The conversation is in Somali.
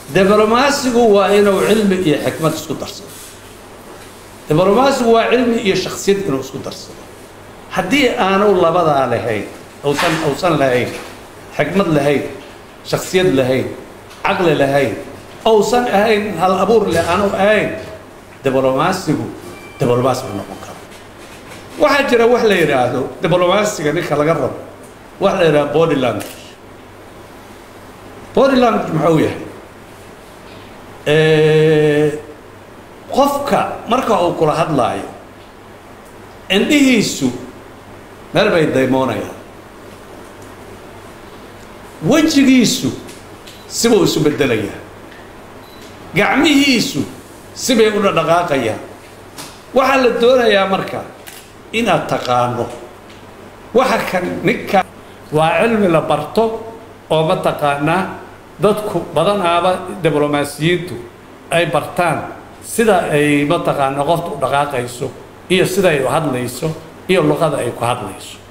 diblomaasigu waa inuu cilmi iyo xikmad isku darsado diblomaasigu waa cilmi iyo shaksiyad inuu isku darsado haddii aanu labadaa lahayn usan uusan lahayn xikmad lahayn shaksiyad lahayn caqli lahayn ousan ahayn hal abuur leh aanu ahayn diblomaasigu diblomaasi ma noqon karo waxaa jira wax la yidhaahdo diblomaasiga ninka laga rabo wax la yidhahdo body language body language muxuu yahay qofka marka uu kula hadlaayo indhihiisu meel bay daymoonayaan wejigiisu sibuu isu bedelayaa gacmihiisu sibay u dhadhaqaaqayaan waxaa la doonayaa marka inaad taqaano waxa kan ninka waa cilmi la barto oo mataqaanaa dadku badanaaba diblomaasiyiintu ay bartaan sida ay mataqaana qofta u dhaqaaqayso iyo sida ay u hadlayso iyo luqada ay ku hadlayso